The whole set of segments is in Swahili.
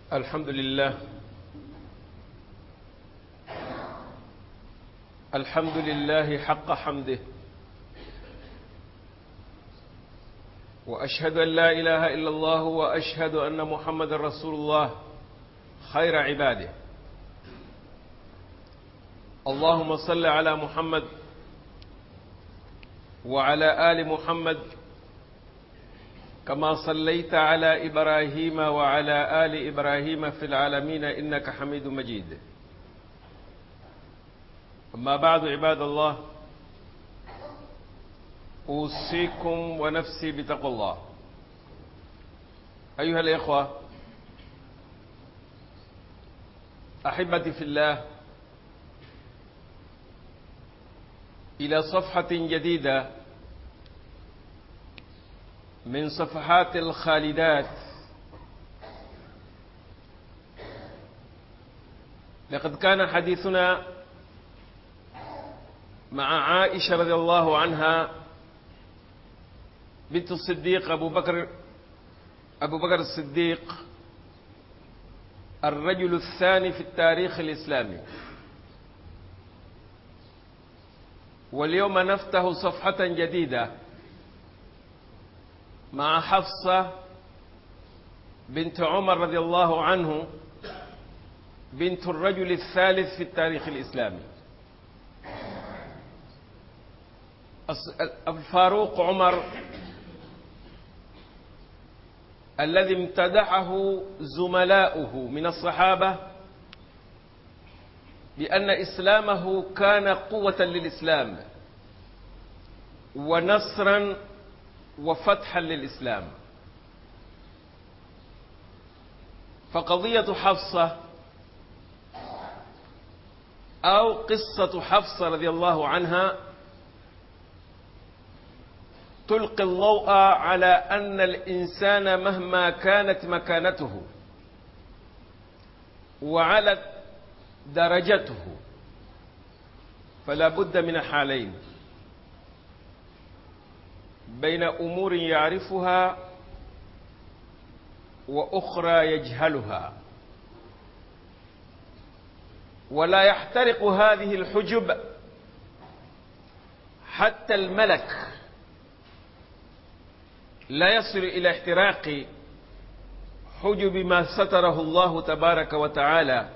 الحمد لله الحمد لله حق حمده واشهد ان لا اله الا الله واشهد ان محمد رسول الله خير عباده اللهم صل على محمد وعلى ال محمد كما صليت على ابراهيم وعلى ال ابراهيم في العالمين انك حميد مجيد اما بعد عباد الله اوصيكم ونفسي بتقوى الله ايها الاخوه احبتي في الله الى صفحه جديده من صفحات الخالدات لقد كان حديثنا مع عائشه رضي الله عنها بنت الصديق ابو بكر ابو بكر الصديق الرجل الثاني في التاريخ الاسلامي واليوم نفتح صفحه جديده مع حفصة بنت عمر رضي الله عنه بنت الرجل الثالث في التاريخ الإسلامي الفاروق عمر الذي امتدحه زملاؤه من الصحابة بأن إسلامه كان قوة للإسلام ونصرا وفتحا للإسلام فقضية حفصة أو قصة حفصة رضي الله عنها تلقي الضوء على أن الإنسان مهما كانت مكانته وعلت درجته فلا بد من حالين بين امور يعرفها واخرى يجهلها ولا يحترق هذه الحجب حتى الملك لا يصل الى احتراق حجب ما ستره الله تبارك وتعالى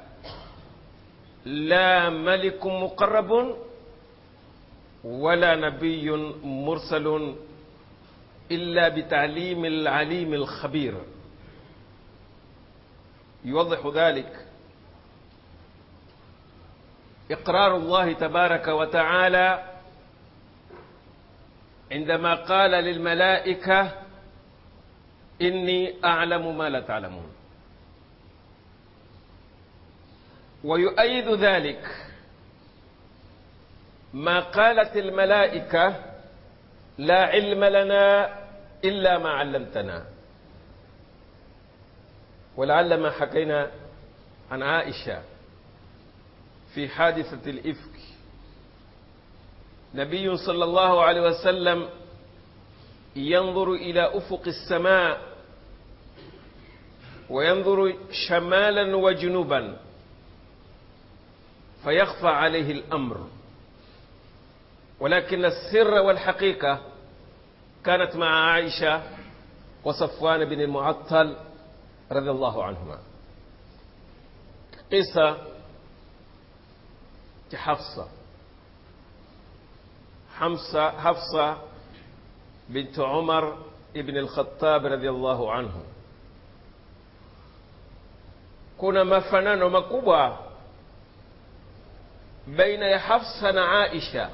لا ملك مقرب ولا نبي مرسل إلا بتعليم العليم الخبير يوضح ذلك إقرار الله تبارك وتعالى عندما قال للملائكة إني أعلم ما لا تعلمون ويؤيد ذلك ما قالت الملائكة لا علم لنا إلا ما علمتنا ولعل ما حكينا عن عائشة في حادثة الإفك نبي صلى الله عليه وسلم ينظر إلى أفق السماء وينظر شمالا وجنوبا فيخفى عليه الأمر ولكن السر والحقيقة كانت مع عائشة وصفوان بن المعطل رضي الله عنهما قصة حفصة حفصة حفصة بنت عمر ابن الخطاب رضي الله عنه kuna mafanano makubwa baina ya Hafsa na Aisha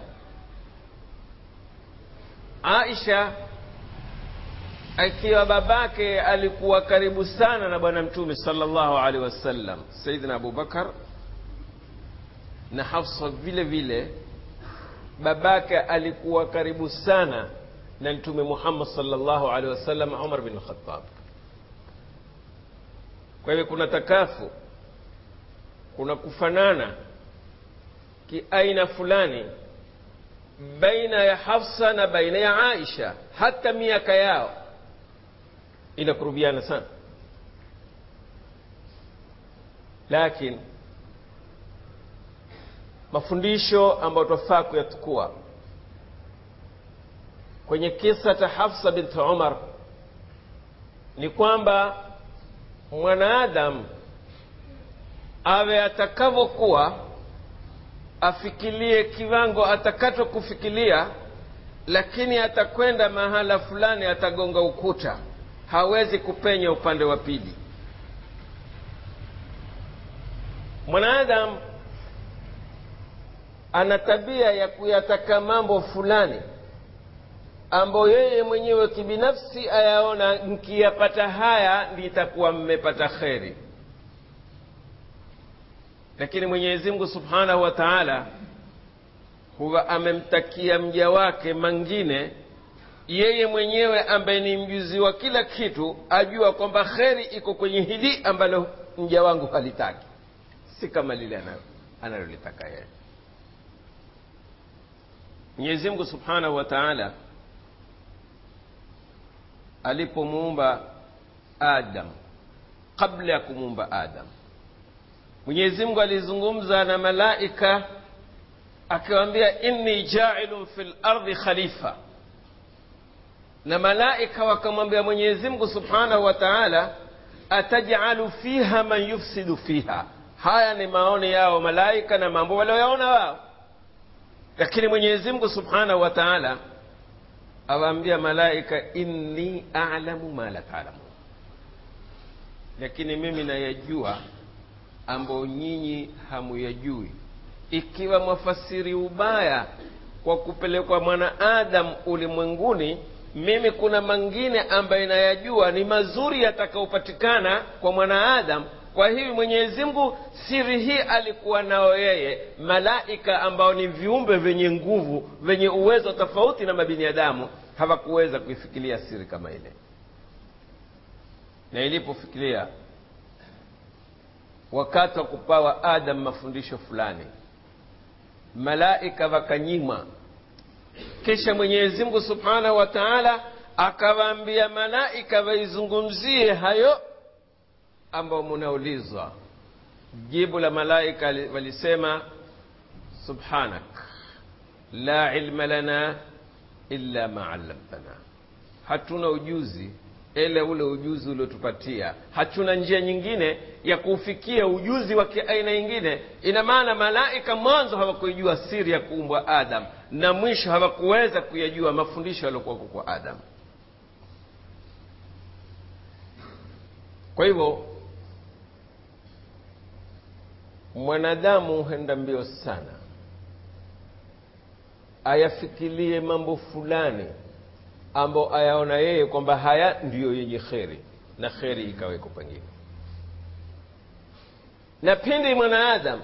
Aisha akiwa babake alikuwa karibu sana na bwana mtume sallallahu alaihi wasallam Saidina Abu Bakar na Hafsa vile vile babake alikuwa karibu sana na mtume Muhammad sallallahu alaihi wasallam Umar bin Khattab kwa hivyo kuna takafu kuna kufanana kiaina fulani baina ya Hafsa na baina ya Aisha, hata miaka yao inakurubiana sana. lakini mafundisho ambayo twafaa kuyatukua kwenye kisa cha hafsa binti umar ni kwamba mwanaadamu awe atakavyokuwa afikilie kiwango atakacho kufikilia lakini atakwenda mahala fulani atagonga ukuta hawezi kupenya upande wa pili mwanadamu ana tabia ya kuyataka mambo fulani ambayo yeye mwenyewe kibinafsi ayaona nkiyapata haya nditakuwa mmepata kheri lakini mwenyezi mungu subhanahu wa taala huwa amemtakia mja wake mangine yeye mwenyewe ambaye ni mjuzi wa kila kitu ajua kwamba kheri iko kwenye hili ambalo mja wangu halitaki si kama lile analolitaka yeye mwenyezi mungu subhanahu wa taala alipomuumba adam kabla ya kumuumba adam mwenyezi mungu alizungumza na malaika akiwaambia inni jailun fi lardi khalifa na malaika wakamwambia mwenyezi mungu subhanahu wa taala atajalu fiha man yufsidu fiha haya ni maoni yao malaika na mambo walioyaona wao lakini mwenyezi mungu subhanahu wa taala awaambia malaika inni alamu ma la taalamun lakini mimi nayajua ambayo nyinyi hamuyajui ikiwa mwafasiri ubaya kwa kupelekwa mwanaadamu ulimwenguni mimi kuna mangine ambaye nayajua ni mazuri yatakayopatikana kwa mwanaadamu kwa hivi mwenyezi mungu siri hii alikuwa nao yeye malaika ambao ni viumbe vyenye nguvu vyenye uwezo tofauti na mabinadamu hawakuweza kuifikiria siri kama ile na ilipofikiria wakati wa kupawa adam mafundisho fulani malaika wakanyimwa kisha mwenyezi mungu subhanahu wa taala akawaambia malaika waizungumzie hayo ambayo munaulizwa jibu la malaika walisema subhanak la ilma lana illa ma allamtana hatuna ujuzi ile ule ujuzi uliotupatia hatuna njia nyingine ya kuufikia ujuzi wa kiaina nyingine ina maana malaika mwanzo hawakuijua siri ya kuumbwa adam na mwisho hawakuweza kuyajua mafundisho yaliyokuwako kwa adam kwa hivyo mwanadamu huenda mbio sana ayafikirie mambo fulani ambao ayaona yeye kwamba haya ndiyo yenye kheri na kheri ikaweko pengine na pindi mwanaadamu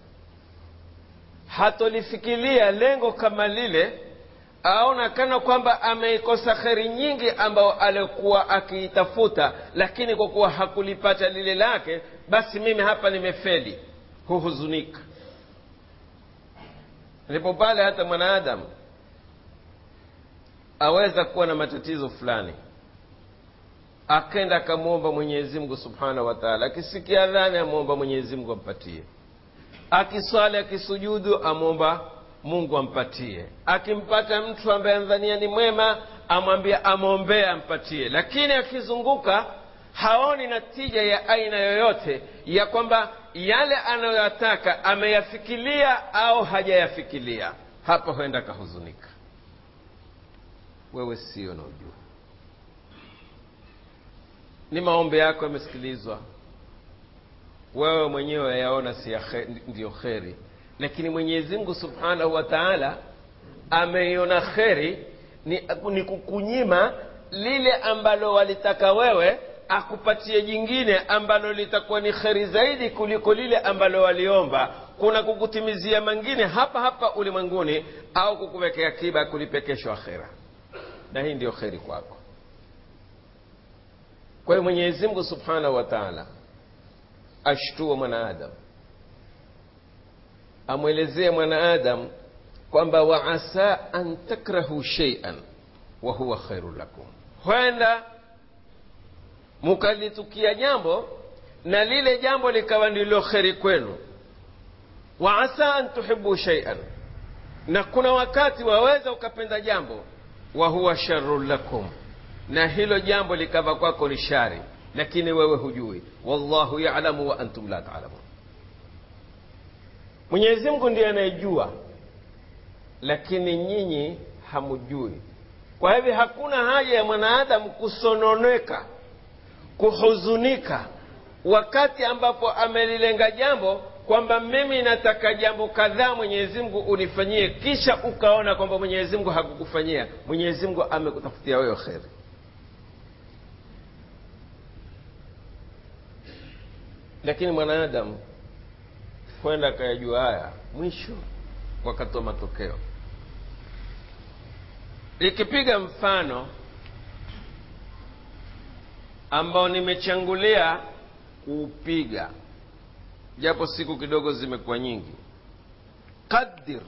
hatolifikiria lengo kama lile aona kana kwamba ameikosa kheri nyingi ambayo alikuwa akiitafuta lakini kwa kuwa hakulipata lile lake basi mimi hapa nimefeli huhuzunika ndipo pale hata mwanaadamu aweza kuwa na matatizo fulani akenda akamwomba mwenyezi mungu subhanahu wa taala akisikia adhani amwomba mwenyezi mungu ampatie akiswali akisujudu amwomba mungu ampatie akimpata mtu ambaye amdhania ni mwema amwambia amwombee ampatie lakini akizunguka haoni natija ya aina yoyote ya kwamba yale anayoyataka ameyafikilia au hajayafikilia hapa huenda akahuzunika wewe sio na ujua ni maombi yako yamesikilizwa wewe mwenyewe yaona si ya khe, ndiyo kheri lakini mwenyezi mungu subhanahu wa taala ameiona kheri ni, ni kukunyima lile ambalo walitaka wewe akupatie jingine ambalo litakuwa ni kheri zaidi kuliko lile ambalo waliomba kuna kukutimizia mangine hapa hapa ulimwenguni au kukuwekea kiba kulipekeshwa akhera na hii ndiyo kheri kwako kwa hiyo mwenyezi mungu subhanahu wa taala ashtua mwanaadamu amwelezee mwanaadamu kwamba waasa an takrahu sheian wa huwa khairu lakum huenda mukalitukia jambo na lile jambo likawa ndilo kheri kwenu wa asa an tuhibu shaian na kuna wakati waweza ukapenda jambo wa huwa sharun lakum na hilo jambo likawa kwako ni shari lakini wewe hujui wallahu yalamu wa antum la talamun mwenyezi mungu ndiye anayejua lakini nyinyi hamujui kwa hivyo hakuna haja ya mwanaadamu kusononeka kuhuzunika wakati ambapo amelilenga jambo kwamba mimi nataka jambo kadhaa mwenyezi mungu unifanyie kisha ukaona kwamba mwenyezi mungu hakukufanyia mwenyezi mungu amekutafutia wewe kheri lakini mwanadamu kwenda akayajua haya mwisho wakatoa matokeo ikipiga mfano ambao nimechangulia kuupiga japo siku kidogo zimekuwa nyingi qadir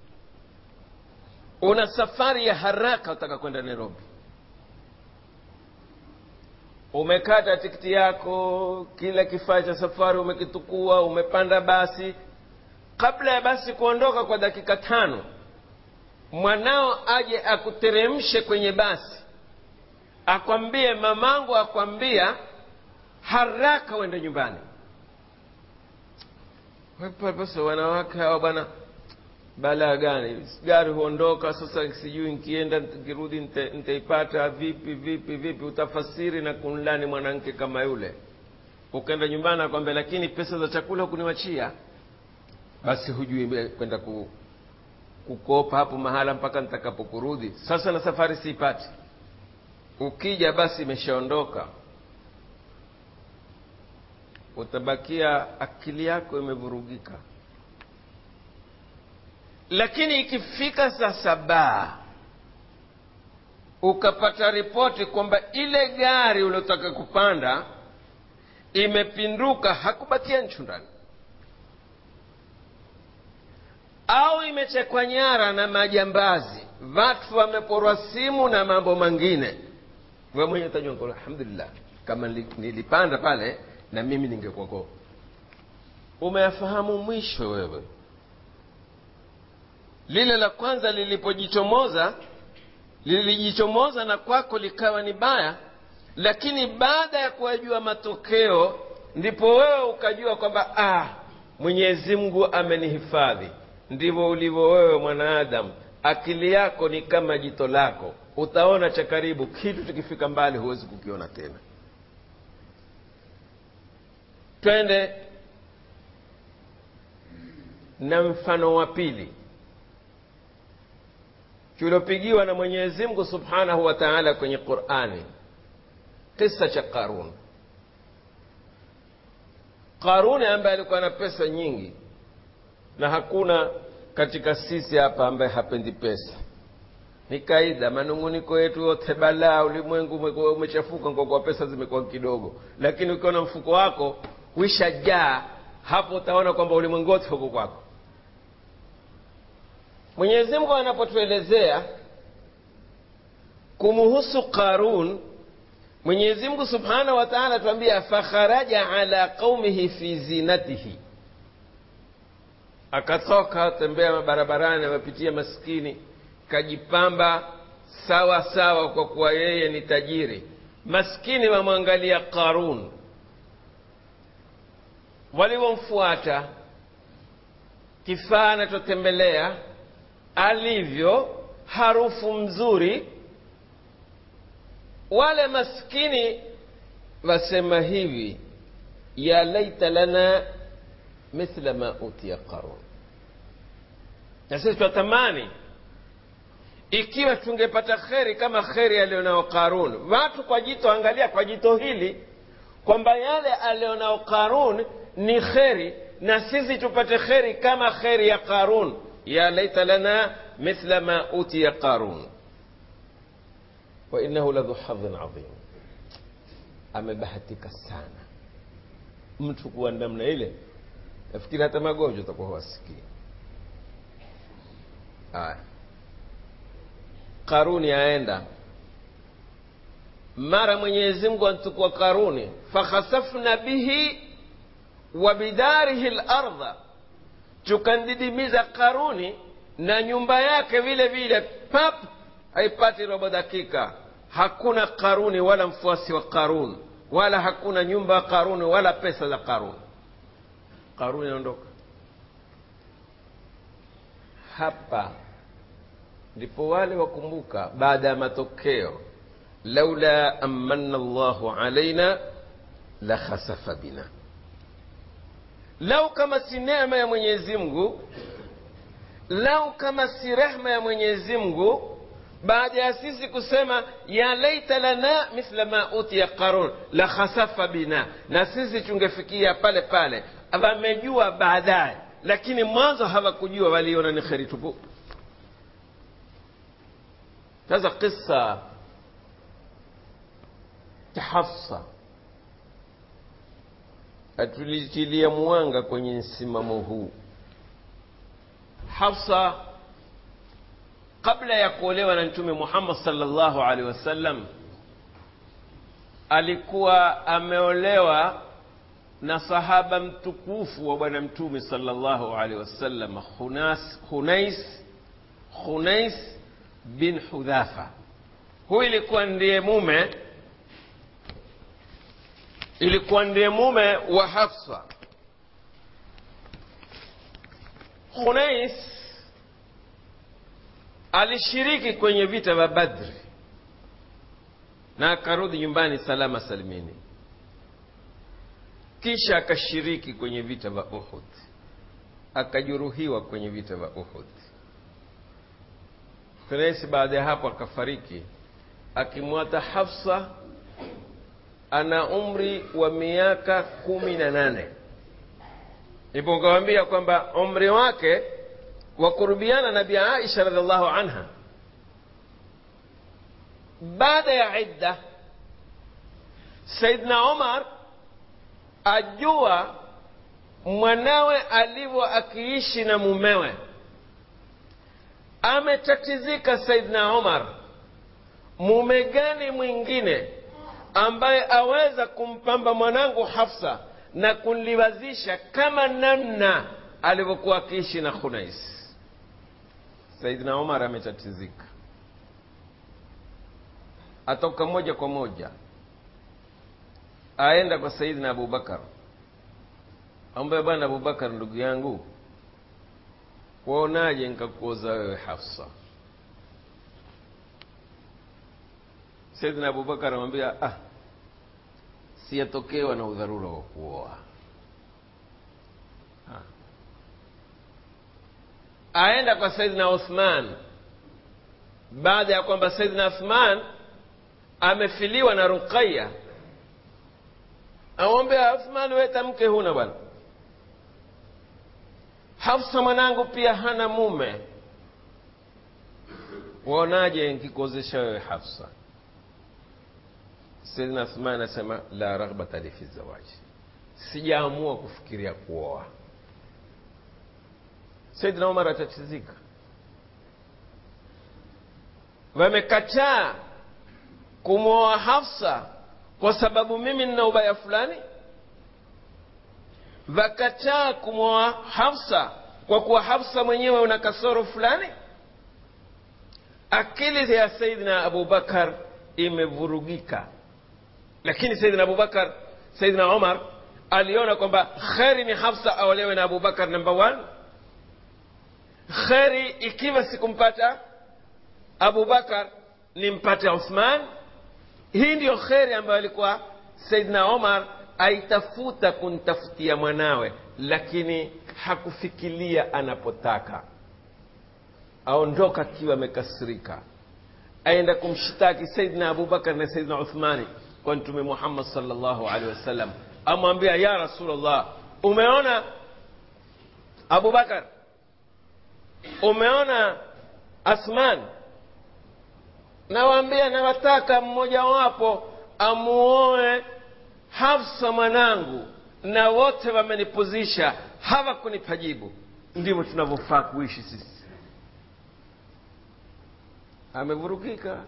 una safari ya haraka utaka kwenda nairobi umekata tikiti yako kila kifaa cha safari umekitukua umepanda basi kabla ya basi kuondoka kwa dakika tano mwanao aje akuteremshe kwenye basi akwambie mamangu akwambia haraka uende nyumbani pasa wanawake hawa bwana balaa gani gari huondoka sasa sijui nkienda nkirudi ntaipata vipi vipi vipi utafasiri na kunlani mwanamke kama yule ukaenda nyumbani akwambia lakini pesa za chakula hukuniwachia basi hujui kwenda ku, kukopa hapo mahala mpaka nitakapokurudi sasa na safari siipati ukija basi imeshaondoka utabakia akili yako imevurugika lakini ikifika saa saba ukapata ripoti kwamba ile gari uliotaka kupanda imepinduka hakubakia nchu ndani au imechekwa nyara na majambazi watu wameporwa simu na mambo mengine we mwenye utajua alhamdulillah kama nilipanda pale na mimi ningekuwako umeyafahamu mwisho wewe lile la kwanza lilipojichomoza lilijichomoza na kwako likawa ni baya lakini baada ya kuwajua matokeo ndipo wewe ukajua kwamba ah mwenyezi mungu amenihifadhi ndivyo ulivyo wewe mwanaadamu akili yako ni kama jito lako utaona cha karibu kitu tukifika mbali huwezi kukiona tena twende na mfano wa pili tuliopigiwa na mwenyezi mungu subhanahu wa taala kwenye qurani kisa cha qarun qaruni ambaye alikuwa na pesa nyingi na hakuna katika sisi hapa ambaye hapendi pesa ni kaida manunguniko yetu yote balaa ulimwengu umechafuka kwa kuwa pesa zimekuwa kidogo lakini ukiona mfuko wako wishajaa hapo utaona kwamba ulimwengu wote huko kwako mwenyezi mungu anapotuelezea kumuhusu qarun mwenyezi mungu subhanahu wa taala tuambia fakharaja ala qaumihi fi zinatihi akatoka tembea mabarabarani amepitia maskini kajipamba sawa sawa kwa kuwa yeye ni tajiri maskini wamwangalia qarun walivyomfuata kifaa anachotembelea alivyo harufu mzuri wale maskini wasema hivi ya laita lana mithla ma utiya qarun na sisi twatamani ikiwa tungepata kheri kama kheri alionao qarun watu kwa jito angalia kwa jito hili kwamba yale alionao qarun ni kheri na sisi tupate kheri kama kheri ya qarun ya laita lana mithla ma utiya qarun wainahu ladhu hadhin adhim amebahatika sana mtu kuwa namna ile nafikiri hata magonjwa utakuwa huwasikii aya karuni aenda mara mwenyezi mungu antukua karuni fakhasafna bihi wa bidarihi larda tukandidimiza karuni na nyumba yake vile vile pap haipati robo dakika hakuna karuni wala mfuasi wa karun wala hakuna nyumba ya karuni wala pesa za karuni karuni inaondoka hapa ndipo wale wakumbuka baada ya matokeo laula amanna llahu alaina la khasafa bina lau kama si neema ya mwenyezi mungu lau kama si rehma ya mwenyezi mungu baada ya sisi kusema ya laita lana mithla ma utiya qarun la khasafa bina na sisi tungefikia pale pale wamejua baadaye lakini mwanzo hawakujua waliona ni kheri tupu sasa kisa cha hafsa atulitilia mwanga kwenye msimamo huu hafsa kabla ya kuolewa na mtume muhammad salllahu alaihi wasallam alikuwa ameolewa na sahaba mtukufu wa bwana mtume salllahu alaihi wasallam hunais hunais bin hudhafa huyu ilikuwa ndiye mume ilikuwa ndiye mume wa hafsa hunais alishiriki kwenye vita vya badri na akarudi nyumbani salama salimini kisha akashiriki kwenye vita vya uhud akajeruhiwa kwenye vita vya uhud hunais baada ya hapo akafariki akimwata hafsa ana umri wa miaka kumi na nane ipo nkawambia kwamba umri wake wa kurubiana na bi aisha radiallahu anha baada ya idda saidna umar ajua mwanawe alivyo akiishi na mumewe ametatizika saidna umar mume gani mwingine ambaye aweza kumpamba mwanangu hafsa na kunliwazisha kama namna alivyokuwa akiishi na khunais saidina umar ametatizika atoka moja kwa moja aenda kwa saidina abubakar ambaye bwana abubakar ndugu yangu waonaje nkakuoza wewe hafsa saidina abubakar amwambia ah siyatokewa na udharura wa kuoa aenda kwa saidina uthman baada ya kwamba saidina uthman amefiliwa na ruqaya amwambia uthman weta mke huna bwana hafsa mwanangu pia hana mume waonaje nkikuozesha wewe hafsa saidina uthman anasema la raghbata li fi zawaji sijaamua kufikiria kuoa saidina umar atatizika wamekataa kumwoa hafsa kwa sababu mimi nina ubaya fulani wakataa kumwoa hafsa kwa kuwa hafsa mwenyewe una kasoro fulani akili ya saidina abubakar imevurugika lakini saidina abubakar saidina umar aliona kwamba kheri ni hafsa aolewe na abubakar namba one kheri ikiwa sikumpata abubakar nimpate uthman hii ndiyo kheri ambayo alikuwa saidna omar aitafuta kuntafutia mwanawe lakini hakufikiria anapotaka aondoka akiwa amekasirika aenda kumshtaki saidna abubakar na saidna uthmani kwa mtume muhammad salllahu alehi wasallam amwambia ya rasulllah umeona abubakar umeona asman nawaambia nawataka mmojawapo amuoe hafsa mwanangu na wote wamenipuzisha hawakunipa jibu ndivyo tunavyofaa kuishi sisi amevurugika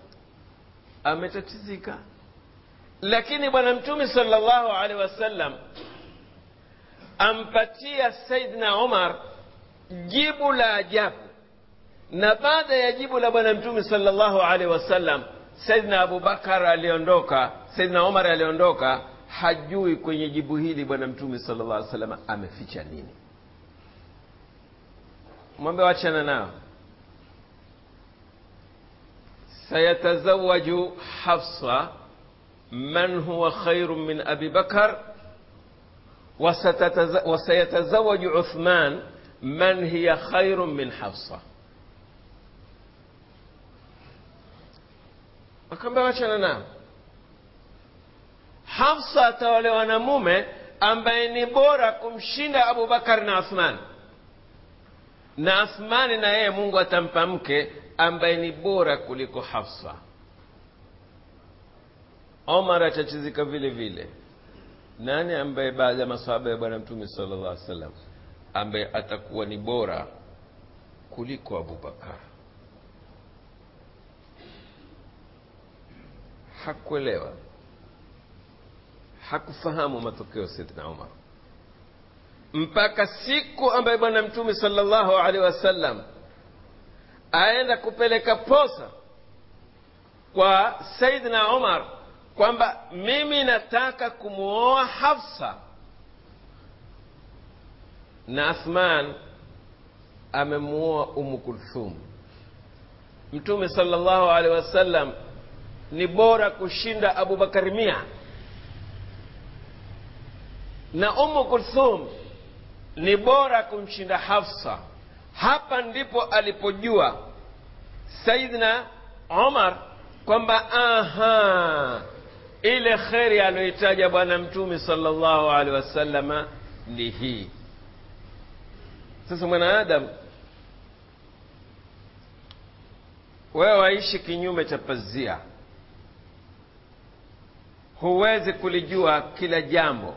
ametatizika lakini bwana mtume salllahu alehi wasallam ampatia saidna umar jibu la ajabu na baada ya jibu la bwana mtume salllahu alaihi wasallam saidna abubakar aliondoka saidna umar aliondoka hajui kwenye jibu hili bwana mtume sala llah alih wasallam ameficha nini mwambe wachana nao sayatazawaju hafsa man huwa khairu min abi bakar wasayatazawaju uthman man hiya khairu min hafsa akaambia wachana nao hafsa ataolewa na mume ambaye ni bora kumshinda abubakar na athman na athmani na yeye mungu atampa mke ambaye ni bora kuliko hafsa omar atachizika vile vile nani ambaye baada ya masahaba ya bwana mtume sala llah alih sallam ambaye atakuwa ni bora kuliko abubakar hakuelewa hakufahamu matokeo saidna umar mpaka siku ambaye bwana mtume salllahu alehi wasallam aenda kupeleka posa kwa saidna umar kwamba mimi nataka kumwoa hafsa na athman amemwoa umu kulthum mtume salllahu alehi wasallam ni bora kushinda abubakari mia na umu kulthum ni bora kumshinda hafsa hapa ndipo alipojua saidna umar kwamba aha ile kheri aliyoitaja bwana mtume salllahu alehi wasalama ni hii sasa mwanaadamu wewe waishi kinyume cha pazia huwezi kulijua kila jambo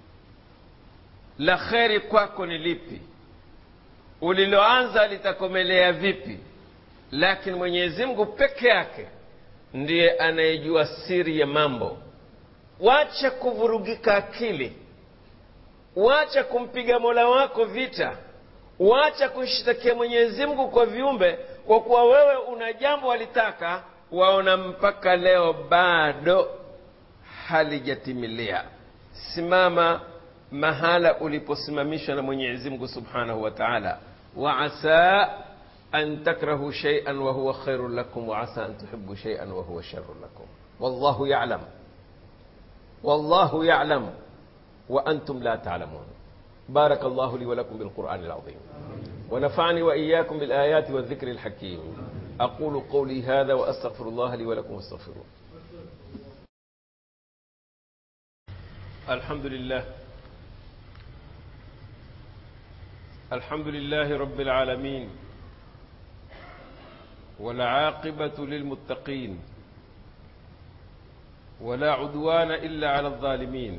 la kheri kwako ni lipi uliloanza litakomelea vipi lakini mwenyezi mungu peke yake ndiye anayejua siri ya mambo wacha kuvurugika akili wacha kumpiga mola wako vita wacha kushtakia mwenyezi mungu kwa viumbe kwa kuwa wewe una jambo walitaka waona mpaka leo bado halijatimilia simama mahala uliposimamishwa na mwenyezi mungu subhanahu wa taala waasa an takrahu shaian wahuwa khairun lakum waasa an tuhibu shaian wahuwa sharun lakum wallahu yalam wallahu yalam وأنتم لا تعلمون بارك الله لي ولكم بالقرآن العظيم ونفعني وإياكم بالآيات والذكر الحكيم أقول قولي هذا وأستغفر الله لي ولكم واستغفروه الحمد لله الحمد لله رب العالمين والعاقبة للمتقين ولا عدوان إلا على الظالمين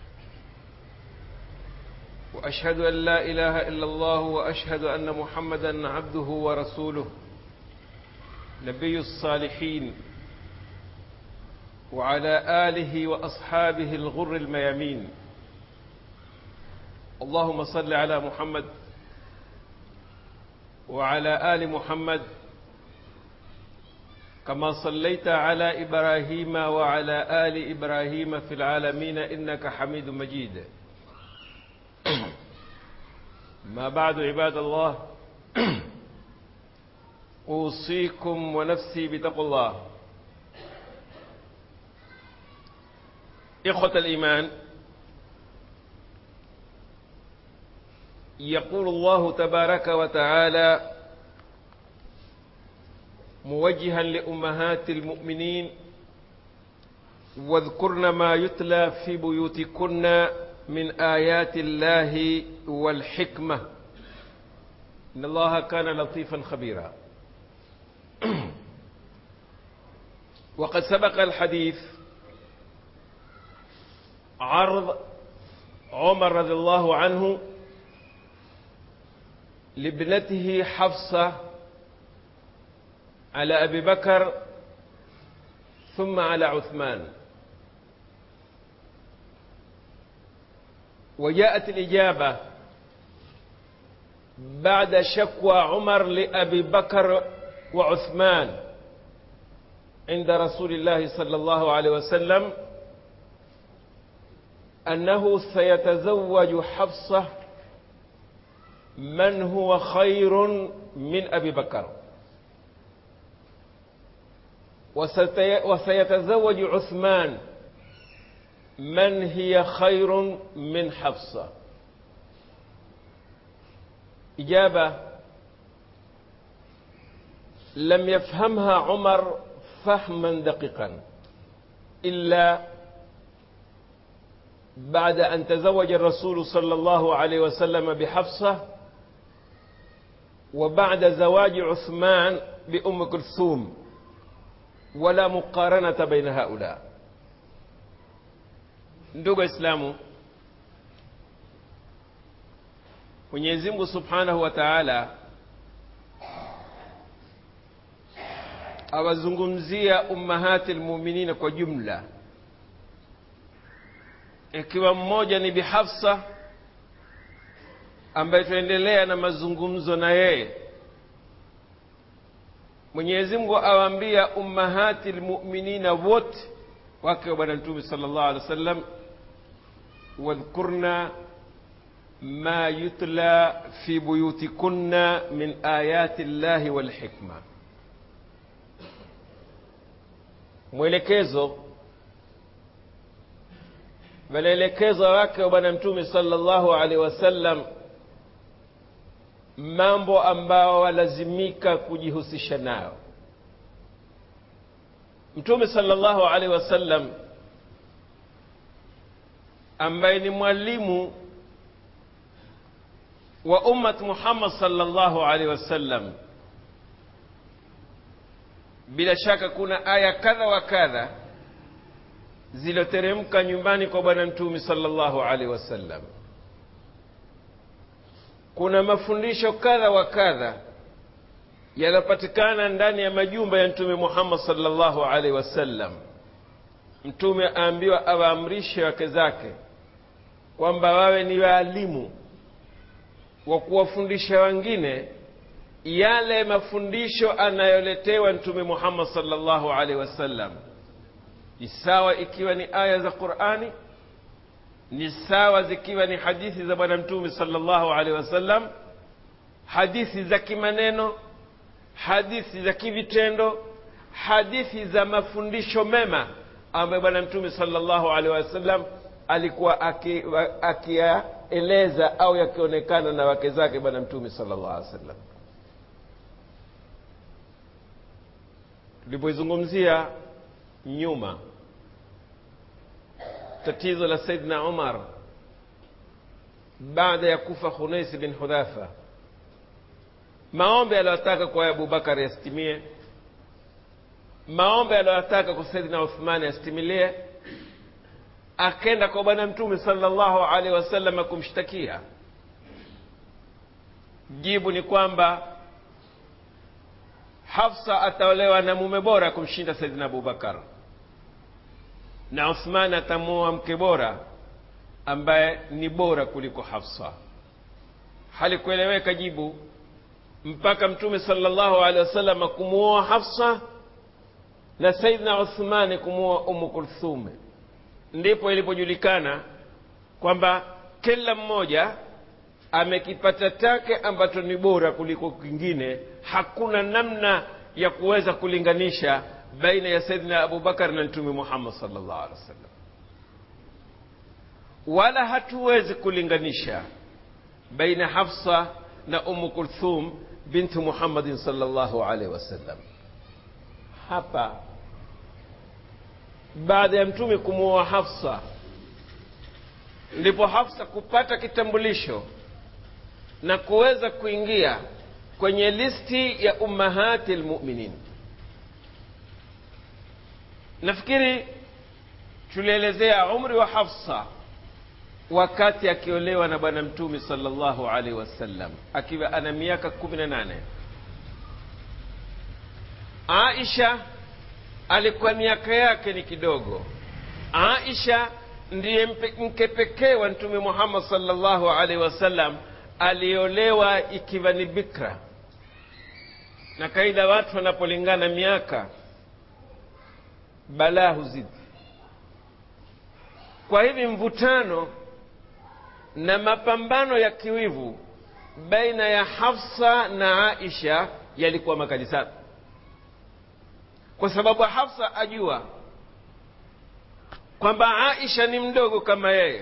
واشهد ان لا اله الا الله واشهد ان محمدا عبده ورسوله نبي الصالحين وعلى اله واصحابه الغر الميامين اللهم صل على محمد وعلى ال محمد كما صليت على ابراهيم وعلى ال ابراهيم في العالمين انك حميد مجيد ما بعد عباد الله اوصيكم ونفسي بتقوى الله اخوه الايمان يقول الله تبارك وتعالى موجها لامهات المؤمنين واذكرن ما يتلى في بيوتكن من آيات الله والحكمة إن الله كان لطيفا خبيرا وقد سبق الحديث عرض عمر رضي الله عنه لابنته حفصة على أبي بكر ثم على عثمان وجاءت الإجابة بعد شكوى عمر لأبي بكر وعثمان عند رسول الله صلى الله عليه وسلم أنه سيتزوج حفصة من هو خير من أبي بكر وسيتزوج عثمان من هي خير من حفصة إجابة لم يفهمها عمر فهما دقيقا إلا بعد أن تزوج الرسول صلى الله عليه وسلم بحفصة وبعد زواج عثمان بأم كلثوم ولا مقارنة بين هؤلاء ndugu waislamu mwenyezi mungu subhanahu wa taala awazungumzia ummahati lmuminina kwa jumla ikiwa mmoja ni bihafsa ambaye tunaendelea na mazungumzo na yeye mwenyezi mungu awaambia ummahati lmuminina wote wake wa bwana mtume sala llahu alehi wa sallam wadhkurna ma yutla fi buyutikunna min ayati llahi walhikma mwelekezo wanaelekezo wake wa bwana mtume sala llahu alehi wasallam mambo ambao walazimika kujihusisha nayo mtume sala llahu alehi wasallam ambaye ni mwalimu wa ummat muhammad sala llahu alehi wasallam bila shaka kuna aya kadha wa kadha ziloteremka nyumbani kwa bwana mtume sallallahu alaihi wasallam kuna mafundisho kadha wa kadha yanapatikana ndani ya majumba ya mtume muhammad sallallahu alaihi wasallam mtume aambiwa awaamrishe wake zake kwamba wawe ni waalimu wa kuwafundisha wengine yale mafundisho anayoletewa mtume muhammad sallallahu alaihi wasallam ni sawa ikiwa ni aya za qurani ni sawa zikiwa ni hadithi za bwana mtume sallallahu alaihi wasallam hadithi za kimaneno hadithi za kivitendo hadithi za mafundisho mema ambayo bwana mtume sallallahu alaihi wasallam alikuwa akiyaeleza aki au yakionekana na wake zake bwana mtume sallallahu alaihi wasallam tulipoizungumzia nyuma tatizo la saidna umar baada ya kufa khunais bin hudhafa maombi aliyotaka kwa abubakar yasitimie maombi aliyotaka kwa saidina uthmani yasitimilie akenda kwa bwana mtume salllahu alaihi wasallam kumshtakia jibu ni kwamba hafsa ataolewa na mume bora kumshinda saidina abubakar na uthman atamuoa mke bora ambaye ni bora kuliko hafsa halikueleweka jibu mpaka mtume salllahu alehi wasallam kumuoa hafsa na saidna uthmani kumuoa umu kulthume ndipo ilipojulikana kwamba kila mmoja amekipata chake ambacho ni bora kuliko kingine hakuna namna ya kuweza kulinganisha baina ya saidina abubakar na mtume muhammad salllah alih wasallam wala hatuwezi kulinganisha baina hafsa na umu kulthum bintu muhammadin salllahu alaihi wasallam hapa baada ya mtume kumuoa hafsa ndipo hafsa kupata kitambulisho na kuweza kuingia kwenye listi ya ummahati lmuminin nafikiri tulielezea umri wa hafsa wakati akiolewa na bwana mtume salllahu alaihi wasallam akiwa ana miaka kumi na nane aisha alikuwa miaka yake ni kidogo aisha ndiye mke pekee wa mtume muhammad salllahu alaihi wasallam aliolewa ikiwa ni bikra na kaida watu wanapolingana miaka balaa huzidi kwa hivi mvutano na mapambano ya kiwivu baina ya hafsa na aisha yalikuwa makali sana kwa sababu hafsa ajua kwamba aisha ni mdogo kama yeye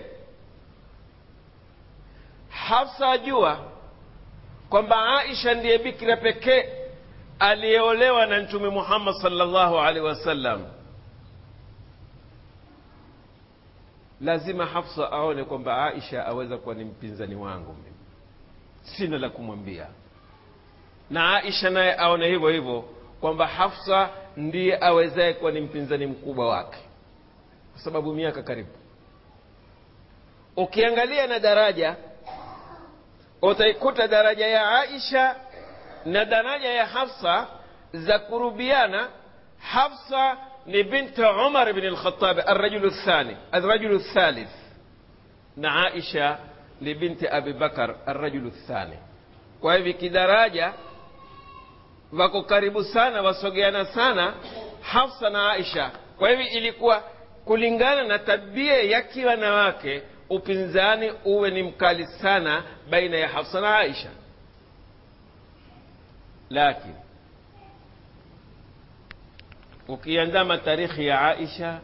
hafsa ajua kwamba aisha ndiye bikira pekee aliyeolewa na mtume muhammad salllahu alaihi wasallam lazima hafsa aone kwamba aisha aweza kuwa ni mpinzani wangu mimi sina la kumwambia na aisha naye aone hivyo hivyo kwamba hafsa ndiye awezaye kuwa ni mpinzani mkubwa wake kwa sababu miaka karibu ukiangalia na daraja utaikuta daraja ya aisha na daraja ya hafsa za kurubiana hafsa ni binti umar bn lkhatabi arrajulu thani arrajulu thalith na aisha ni binti abi bakar arrajulu thani kwa hivi kidaraja wako karibu sana wasogeana sana hafsa na aisha kwa hivi ilikuwa kulingana na tabia ya kiwanawake upinzani uwe ni mkali sana baina ya hafsa na aisha lakini ukiandama tarikhi ya aisha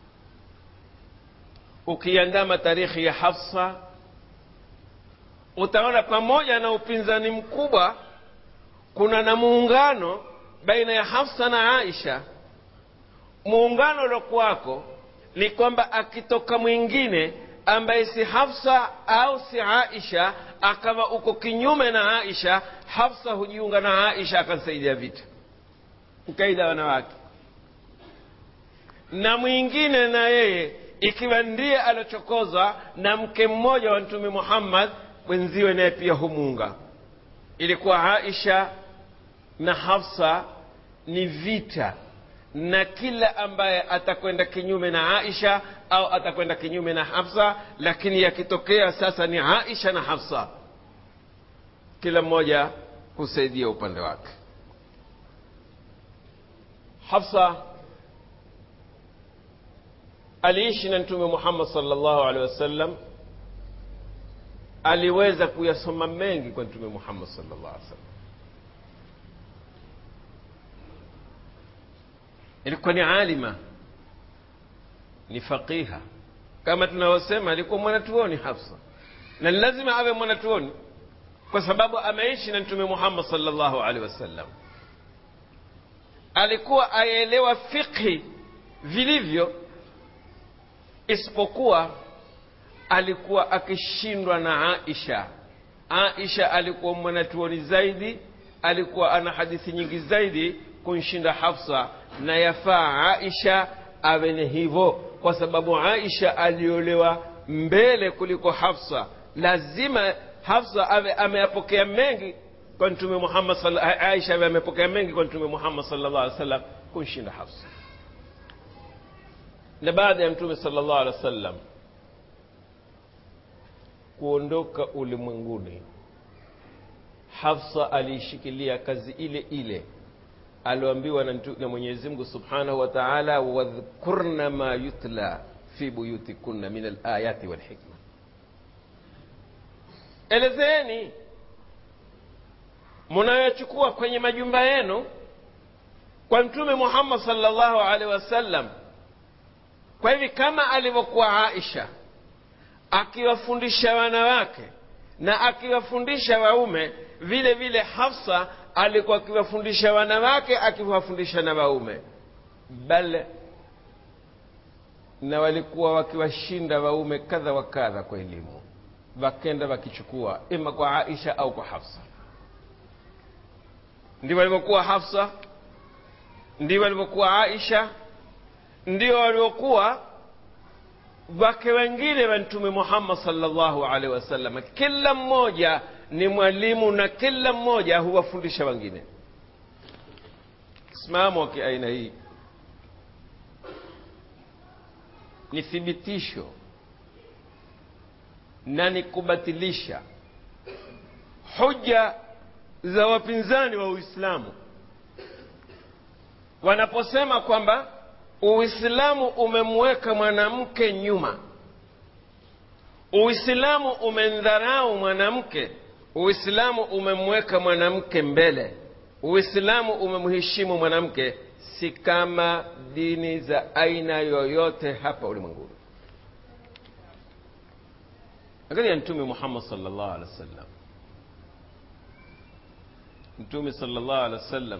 ukiandama tarikhi ya hafsa utaona pamoja na upinzani mkubwa kuna na muungano baina ya hafsa na aisha muungano uliokuwako ni kwamba akitoka mwingine ambaye si hafsa au si aisha akawa uko kinyume na aisha hafsa hujiunga na aisha akansaidia vita kaida wanawake na mwingine na yeye ikiwa ndiye aliochokozwa na mke mmoja wa mtume muhammad mwenziwe naye pia humuunga ilikuwa aisha na hafsa ni vita na kila ambaye atakwenda kinyume na aisha au atakwenda kinyume na hafsa lakini yakitokea sasa ni aisha na hafsa kila mmoja husaidia upande wake hafsa aliishi na mtume muhammad salllahu alehi wasallam aliweza kuyasoma mengi kwa mtume muhammad salllah alih wasallam ilikuwa ni alima ni faqiha kama tunavyosema alikuwa mwanatuoni hafsa na ni lazima awe mwanatuoni kwa sababu ameishi na mtume muhammad salllahu alehi wasallam alikuwa aelewa fiqhi vilivyo isipokuwa alikuwa akishindwa na aisha aisha alikuwa mwanatuoni zaidi alikuwa ana hadithi nyingi zaidi kunshinda hafsa na yafaa aisha awe ni hivyo kwa sababu aisha aliolewa mbele kuliko hafsa lazima hafsa awe ameyapokea mengi kwa mtume muhammad aisha awe amepokea mengi kwa mtume muhammad sallallahu alaihi wasallam kunshinda hafsa na baada ya mtume sallallahu alaihi wasallam kuondoka ulimwenguni hafsa aliishikilia kazi ile ile alioambiwa na, na mwenyezi mungu subhanahu wa taala wadhkurna ma yutla fi buyutikunna min alayati walhikma elezeeni munayochukua kwenye majumba yenu kwa mtume muhammad salllahu alaihi wasallam kwa hivi kama alivyokuwa aisha akiwafundisha wanawake na akiwafundisha waume vile vile hafsa alikuwa akiwafundisha wanawake akiwafundisha na waume bal na walikuwa wakiwashinda waume kadha wa kadha kwa elimu wakenda wakichukua ima kwa aisha au kwa hafsa ndio walivyokuwa hafsa ndio walivyokuwa aisha ndio walivyokuwa wake wengine wa mtume muhammad salllahu alaihi wasallam kila mmoja ni mwalimu na kila mmoja huwafundisha wengine msimamo wa kiaina hii ni thibitisho na ni kubatilisha hoja za wapinzani wa uislamu wanaposema kwamba uislamu umemweka mwanamke nyuma uislamu umemdharau mwanamke uislamu umemweka mwanamke mbele uislamu umemheshimu mwanamke si kama dini za aina yoyote hapa ulimwenguni angalia mtume muhammad salllah alehi wa sallam mtume salllah alehi wa sallam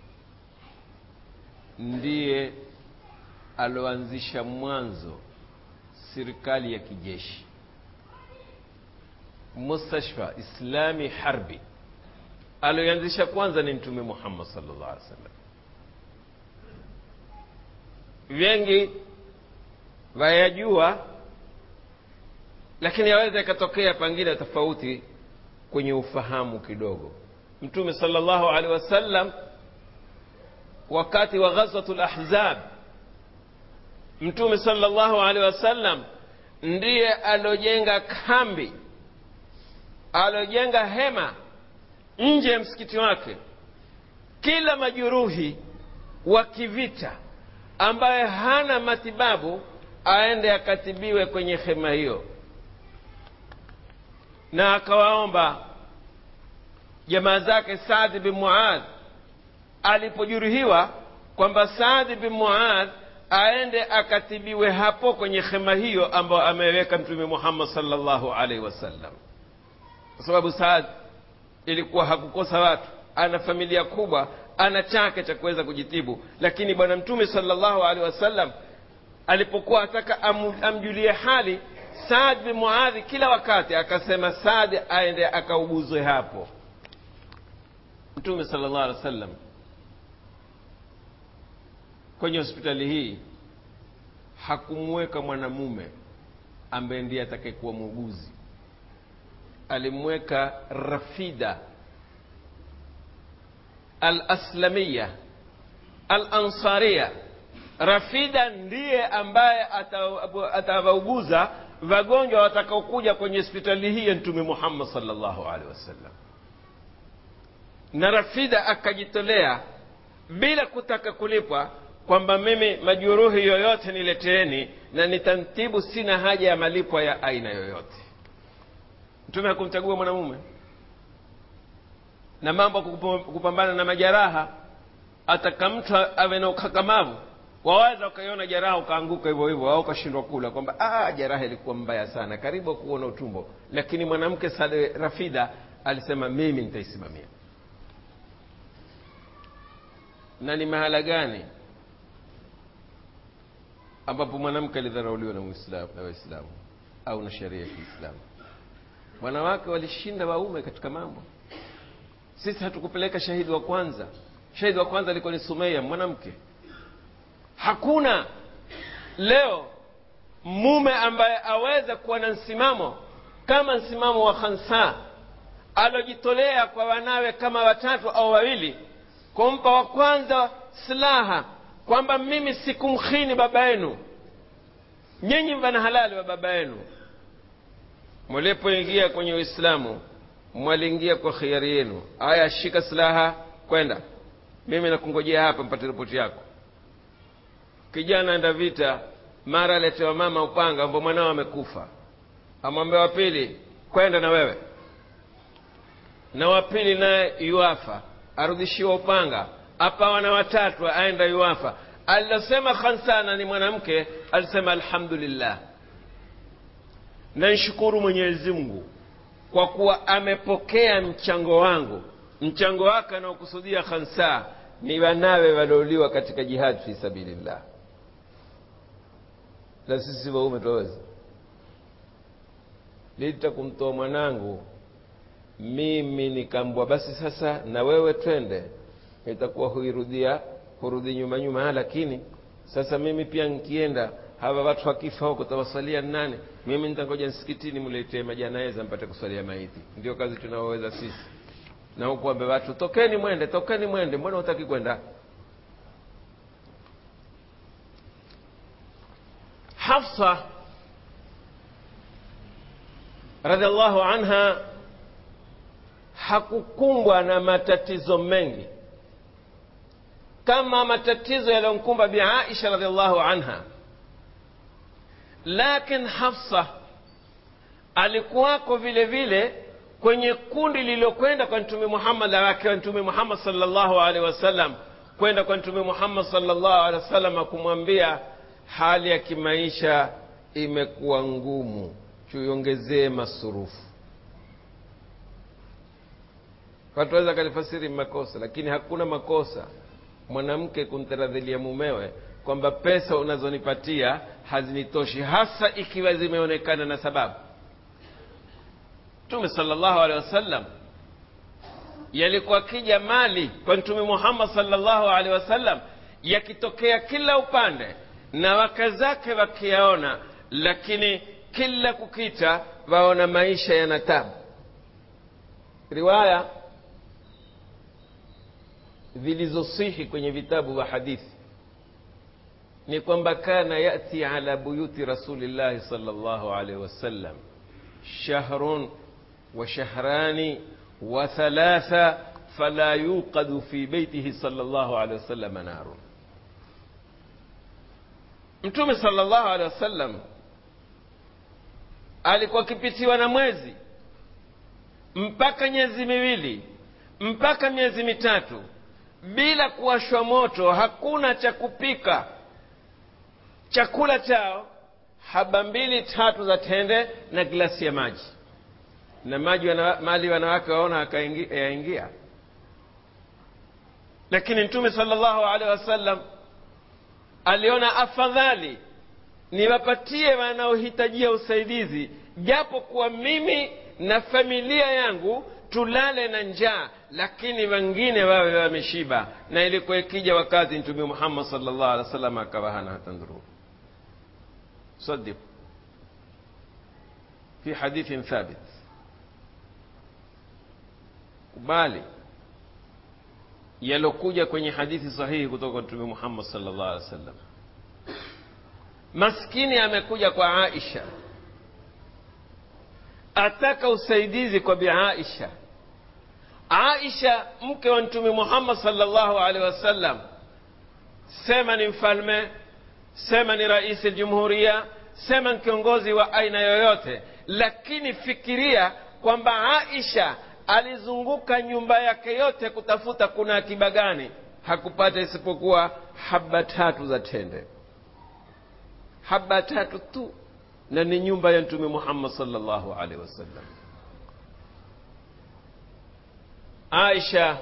ndiye aloanzisha mwanzo serikali ya kijeshi mustashfa islami harbi aloianzisha kwanza ni mtume muhammad salllah alih wasallam wengi wayajua lakini yaweza ikatokea pengine tofauti kwenye ufahamu kidogo mtume salllahu alehi wasallam wakati wa ghazwatu lahzab mtume salllahu alehi wasallam ndiye alojenga kambi alojenga hema nje ya msikiti wake kila majuruhi wa kivita ambaye hana matibabu aende akatibiwe kwenye hema hiyo na akawaomba jamaa zake saadi bin muadh alipojeruhiwa kwamba saadi bin muadh aende akatibiwe hapo kwenye hema hiyo ambayo ameweka mtume muhammad salllahu alaihi wasallam kwa sababu saad ilikuwa hakukosa watu ana familia kubwa ana chake cha kuweza kujitibu lakini bwana mtume salllahu alehi wasallam alipokuwa ataka am, amjulie hali saad bin muadhi kila wakati akasema saad aende akauguzwe hapo mtume sala llah alih wa sallam kwenye hospitali hii hakumweka mwanamume ambaye ndiye atakayekuwa muuguzi alimweka rafida alaslamiya alansaria rafida ndiye ambaye atawauguza wagonjwa watakaokuja kwenye hospitali hii ya mtume muhammad salllahu alehi wasallam na rafida akajitolea bila kutaka kulipwa kwamba mimi majuruhi yoyote nileteeni na nitamtibu sina haja ya malipo ya aina yoyote mtume hakumchagua mwanamume na mambo kupambana na majeraha ataka mtu awe na ukakamavu waweza ukaiona jeraha ukaanguka hivyo hivyo au ukashindwa kula kwamba ah, jeraha ilikuwa mbaya sana karibu kuona utumbo lakini mwanamke sade rafida alisema mimi nitaisimamia na ni mahala gani ambapo mwanamke alidharauliwa na muislamu na waislamu au na sheria ya kiislamu wanawake walishinda waume katika mambo sisi hatukupeleka shahidi wa kwanza shahidi wa kwanza alikuwa ni sumeya mwanamke hakuna leo mume ambaye aweza kuwa na msimamo kama msimamo wa khansa alojitolea kwa wanawe kama watatu au wawili kumpa wa kwanza silaha kwamba mimi sikumkhini baba yenu nyinyi mvana halali wa baba yenu mlipoingia kwenye uislamu mwaliingia kwa khiari yenu aya shika silaha kwenda mimi nakungojea hapa mpate ripoti yako kijana enda vita mara aletewa mama upanga ambao mwanao amekufa amwambia wa pili kwenda na wewe na wa pili naye yuafa arudishiwa upanga apawa na watatu aenda yuafa alilosema khansana ni mwanamke alisema alhamdulillah naishukuru mwenyezi mungu kwa kuwa amepokea mchango wangu mchango wake anaokusudia khansa ni wanawe waliouliwa katika jihadi fi sabilillah na sisi waume twaweza lita kumtoa mwanangu mimi nikambwa basi sasa na wewe twende itakuwa huirudia hurudi nyuma nyuma lakini sasa mimi pia nkienda hawa watu wakifa huko tawasalia nane mimi nitangoja msikitini mletee majanaeza mpate kusalia maiti ndio kazi tunaoweza sisi na huku ambe watu tokeni mwende tokeni mwende mbona hutaki kwenda hafsa radhiallahu anha hakukumbwa na matatizo mengi kama matatizo yaliyomkumba bi aisha radhiallahu anha lakin hafsa alikuwako vile vile kwenye kundi lililokwenda kwa mtume muhammad akiwa mtume muhammad salllahu alehi wasallam kwenda kwa mtume muhammad salllahu alehi wasallam kumwambia hali ya kimaisha imekuwa ngumu tuiongezee masurufu watu waweza kalifasiri makosa lakini hakuna makosa mwanamke kumtaradhilia mumewe kwamba pesa unazonipatia hazinitoshi hasa ikiwa zimeonekana na sababu mtume salllahu alehi wasallam yalikuwa kija mali kwa mtume muhammad salllahu alehi wasallam yakitokea kila upande na wake zake wakiyaona lakini kila kukita waona maisha yana tabu riwaya zilizosihi kwenye vitabu vya hadithi ni kwamba kana yati ala buyuti rasulillahi sal llahu alaihi wasallam shahrun wa shahrani wa thalatha fala yuqadu fi beitihi sal llahu alehi wasallam narun mtume sal llahu alehi wasallam alikuwa akipitiwa na mwezi mpaka miezi miwili mpaka miezi mitatu bila kuwashwa moto hakuna cha kupika chakula chao haba mbili tatu za tende na glasi ya maji na maji wana, mali wanawake waona yaingia lakini mtume salllahu alehi wasallam aliona afadhali niwapatie wanaohitajia usaidizi japo kuwa mimi na familia yangu tulale na njaa lakini wengine wawe wameshiba na ilikuwa ikija wakati mtume muhammad salllah alih wa sallam akawa hana hata ndhuru صدق في حديث ثابت kubali yalokuja kwenye hadithi sahihi kutoka kwa mtume muhammad salllah alih wa sallam maskini amekuja kwa aisha ataka usaidizi kwa bi aisha aisha mke wa mtume muhammad salllahu alehi wasallam sema ni mfalme sema ni rais ljumhuria sema ni kiongozi wa aina yoyote lakini fikiria kwamba aisha alizunguka nyumba yake yote kutafuta kuna akiba gani hakupata isipokuwa haba tatu za tende haba tatu tu na ni nyumba ya mtume muhammad salllahu alaihi wasallam aisha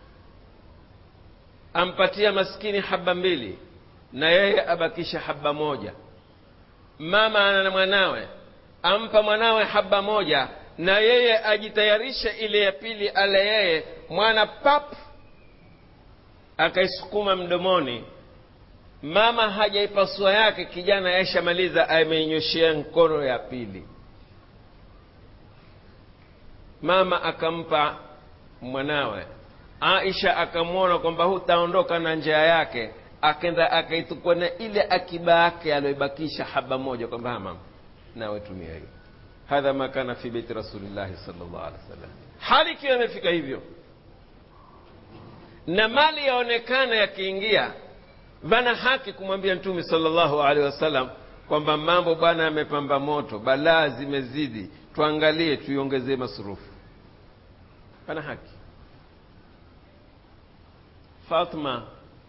ampatia maskini haba mbili na yeye abakisha haba moja mama ana mwanawe ampa mwanawe haba moja na yeye ajitayarishe ile ya pili ale yeye mwana pap akaisukuma mdomoni mama hajaipasua yake kijana yaishamaliza ameinyoshea mkono ya pili mama akampa mwanawe aisha akamwona kwamba hutaondoka na njia yake akenda akaitukua na ile akiba yake aliyoibakisha haba moja kwamba mama nawe tumia hiyo hadha ma kana fi beiti rasulillahi salllah alih wasallam hali ikiwa imefika hivyo na mali yaonekana yakiingia vana haki kumwambia mtume salllahu alehi wasallam kwamba mambo bwana yamepamba moto balaa zimezidi tuangalie tuiongezee masurufu pana haki fatma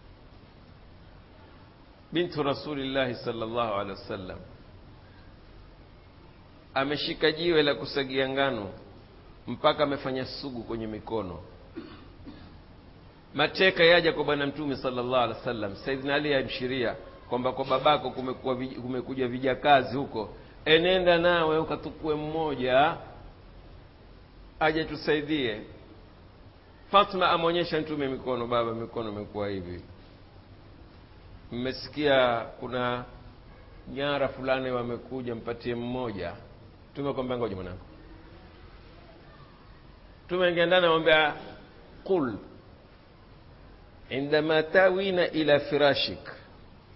bintu rasulillahi salllahu alehi wasallam ameshika jiwe la kusagia ngano mpaka amefanya sugu kwenye mikono mateka yaja kwa bwana mtume salllahu alehi wasallam saidina ali amshiria kwamba kwa babako kumekuwa kumekuja vijakazi huko enenda nawe ukatukue mmoja aje tusaidie fatma amwonyesha mtume mikono baba mikono imekuwa hivi mmesikia kuna nyara fulani wamekuja mpatie mmoja mtume kwambia ngoja mwanangu mtume angeenda namwambia qul indama tawina ila firashik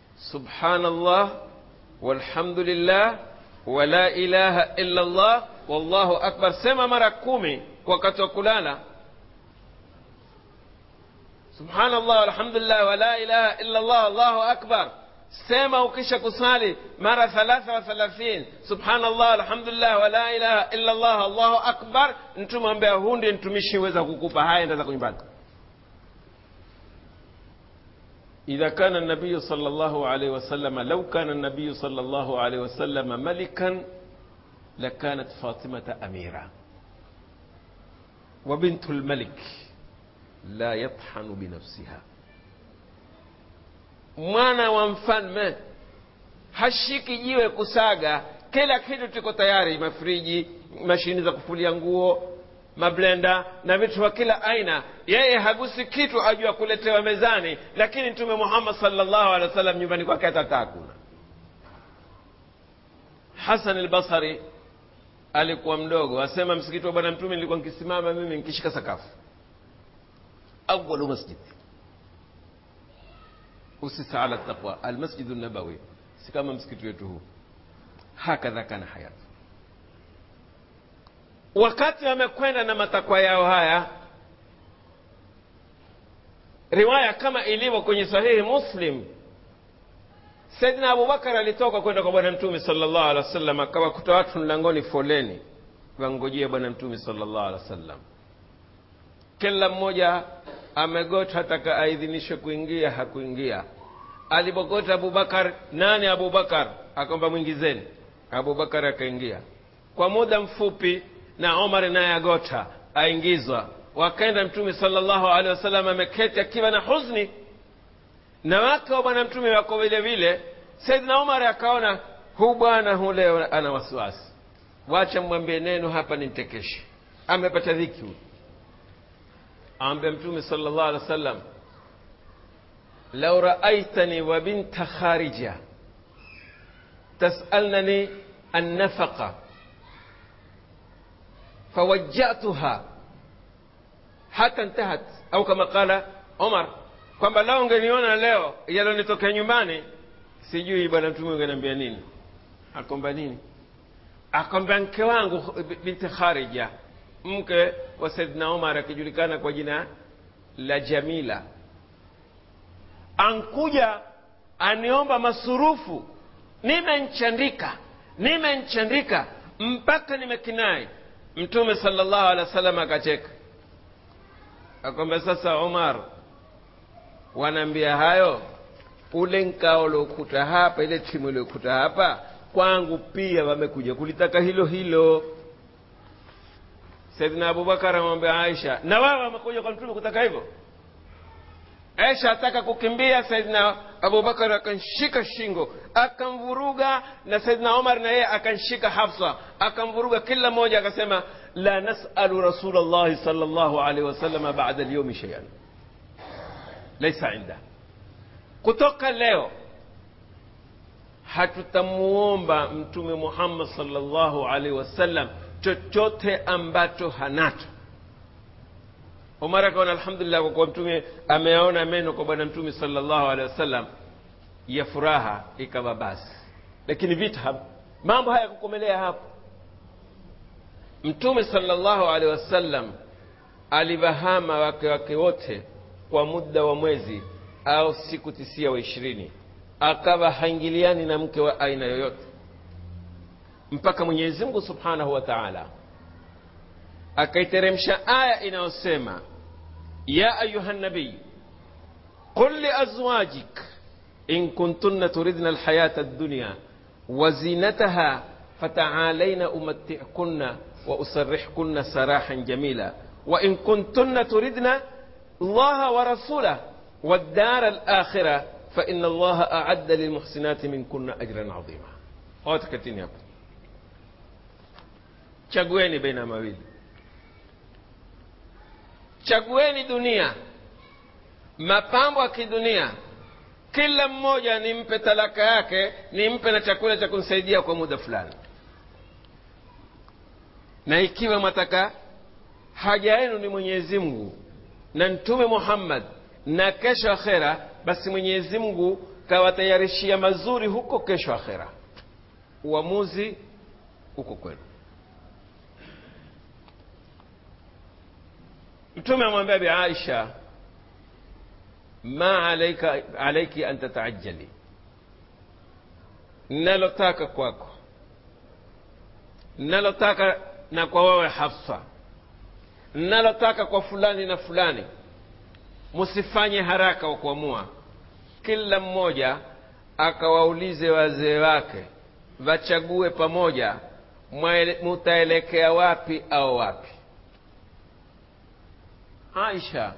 subhanallah walhamdulillah wala ilaha illa allah wallahu akbar sema mara kumi wakati wa kulala subhanallah alhamdulillah wala ilaha illa allah allahu akbar sema ukisha kusali mara thalatha wa thalathin subhanallah alhamdulillah wala ilaha illa allah allahu akbar mtume ambea huu ndiye mtumishi weza kukupa haya enda zako nyumbani إذا كان النبي صلى الله عليه وسلم لو كان النبي صلى الله عليه وسلم ملكا لكانت فاطمة أميرة وبنت الملك لا يطحن بنفسها mwana wa mfalme hashiki jiwe kusaga kila kitu tuko tayari mafriji mashini za kufulia nguo mablenda na vitu vya kila aina yeye hagusi kitu ajua kuletewa mezani lakini mtume muhammad salllahu alehi wa sallam nyumbani kwake hata hakuna hasan albasari alikuwa mdogo asema msikiti wa bwana mtume nilikuwa nkisimama mimi nkishika sakafu awalu masjid usisa ala taqwa almasjidu nabawi si kama msikiti wetu huu hakadha kana hayatu wakati wamekwenda na matakwa yao haya riwaya kama ilivyo kwenye sahihi muslim saidina abubakar alitoka kwenda kwa bwana mtume salllah alehi wa sallam akawakuta watu mlangoni foleni wangojea bwana mtume salllah alehi wa sallam kila mmoja amegota ataka aidhinishwe kuingia hakuingia alipogota abubakar nani abubakar akwamba mwingizeni abubakar akaingia kwa muda mfupi na omar naye agota aingizwa wakaenda mtume salllahu alehi wasallam ameketi akiwa na huzni na wake wa bwana mtume wako vile vile saidina omar akaona huu bwana hu leo ana wasiwasi wacha mwambie neno hapa nimtekeshe amepata dhiki huyu awambia mtume salllah alehi wa sallam lau raaitani wa binta kharija tasalnani annafaqa fawajjatuha hata ntahat au kama qala omar kwamba lao ungeniona leo yalonitokea nyumbani sijui bwana mtume ungeniambia nini akwamba nini akwamba mke wangu binti kharija mke wa saidna omar akijulikana kwa jina la jamila ankuja aniomba masurufu nimenchandika nimenchandika mpaka nimekinai mtume salllahu alehi wa sallam akacheka akwamba sasa umar wanaambia hayo ule nkao uliokuta hapa ile timu iliokuta hapa kwangu pia wamekuja kulitaka hilo hilo saidina abubakar amwambia aisha na wao wamekuja kwa mtume kutaka hivyo aisha ataka kukimbia saidina abubakar akanshika shingo akamvuruga na saidina omar na yeye akanshika hafsa akamvuruga kila mmoja akasema la nasalu rasul llahi sal llahu alaihi wasalama bada lyaumi sheian laisa inda kutoka leo hatutamuomba mtume muhammad salllahu alaihi wasallam chochote ambacho hanacho omar akaona alhamdulillah kwa kuwa mtume ameaona meno kwa bwana mtume salllahu alehi wasallam ya furaha ikawa basi lakini vita mambo haya kukomelea hapo mtume salllahu alehi wasallam aliwahama wake wake wote kwa muda wa mwezi au siku tisia wa ishirini akawa haingiliani na mke wa aina yoyote mpaka mwenyezi mungu subhanahu wa taala akaiteremsha aya inayosema ya ayuha nabiy qul liazwajik in kuntunna turidna alhayata addunya وزينتها فتعالين أمتعكن وأسرحكن سراحا جميلا وإن كنتن تردن الله ورسوله والدار الآخرة فإن الله أعد للمحسنات منكن أجرا عظيما واتكتيني hapo chagueni baina mawili chagueni dunia mapambo ya kidunia kila mmoja nimpe talaka yake nimpe na chakula cha kumsaidia kwa muda fulani na ikiwa mwataka haja yenu ni mwenyezi mungu na mtume muhammad na kesho akhera basi mwenyezi mungu kawatayarishia mazuri huko kesho akhera uamuzi uko kwenu mtume amwambia bi aisha ma alaika, alaiki an tataajali nalotaka kwako nalotaka na kwa wewe hafsa nalotaka kwa fulani na fulani msifanye haraka wa kuamua kila mmoja akawaulize wazee wake wachague pamoja mutaelekea wapi au wapi aisha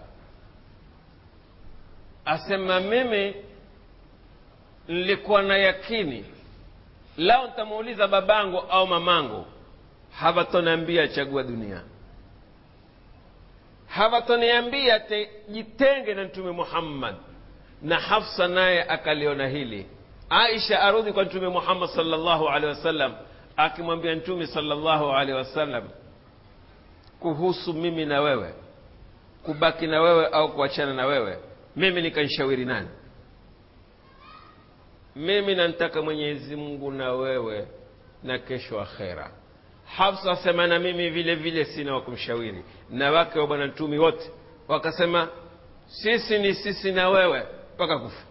asema mimi nilikuwa na yakini lao nitamuuliza babangu au mamangu hawatoniambia chagua dunia hawatoniambia jitenge na mtume muhammad na hafsa naye akaliona hili aisha arudhi kwa mtume muhammad salllahu alehi wasallam akimwambia mtume salllahu alehi wasallam kuhusu mimi na wewe kubaki na wewe au kuachana na wewe mimi nikanshauri nani mimi namtaka mwenyezi mungu na wewe na kesho akhera hafsa asema na mimi vile vile sina wa kumshauri na wake wa bwana mtumi wote wakasema sisi ni sisi na wewe mpaka kufa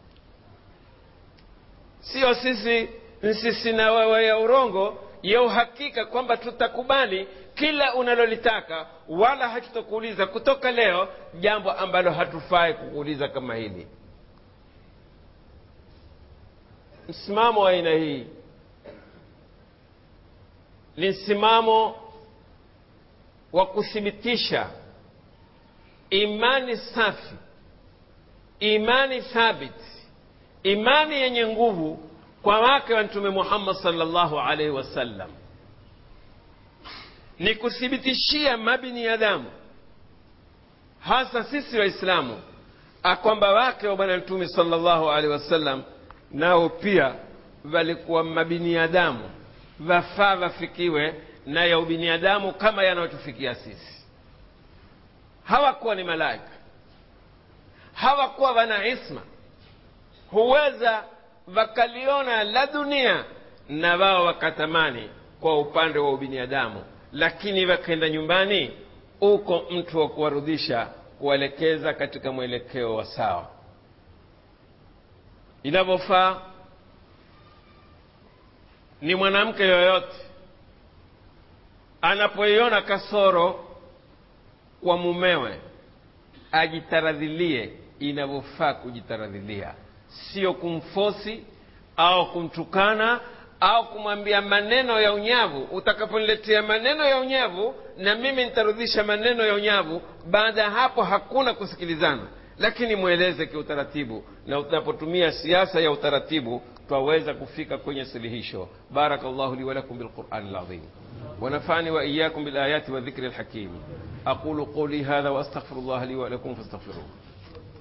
sio sisi ni sisi na wewe ya urongo ya uhakika kwamba tutakubali kila unalolitaka wala hatutakuuliza kutoka leo jambo ambalo hatufai kukuuliza kama hili msimamo wa aina hii ni msimamo wa kuthibitisha imani safi imani thabiti imani yenye nguvu kwa wake wa mtume muhammad salllahu alaihi wasallam ni kuthibitishia mabiniadamu hasa sisi waislamu akwamba wake wa bwana mtume salllahu alaihi wasallam nao pia walikuwa mabiniadamu vafaa vafikiwe na ya ubiniadamu kama yanayotufikia sisi hawakuwa ni malaika hawakuwa wana isma huweza wakaliona la dunia na wao wakatamani kwa upande wa ubiniadamu lakini wakaenda nyumbani uko mtu wa kuwarudisha kuwaelekeza katika mwelekeo wa sawa inavyofaa ni mwanamke yoyote anapoiona kasoro kwa mumewe ajitaradhilie inavyofaa kujitaradhilia sio kumfosi au kumtukana au kumwambia maneno ya unyavu utakaponiletea maneno ya unyavu na mimi nitarudisha maneno ya unyavu baada ya hapo hakuna kusikilizana lakini mweleze kiutaratibu na unapotumia siasa ya utaratibu twaweza kufika kwenye suluhisho barakallahu li walakum bilqurani lazim ونفعني وإياكم بالآيات والذكر الحكيم أقول قولي هذا وأستغفر الله لي ولكم فاستغفروه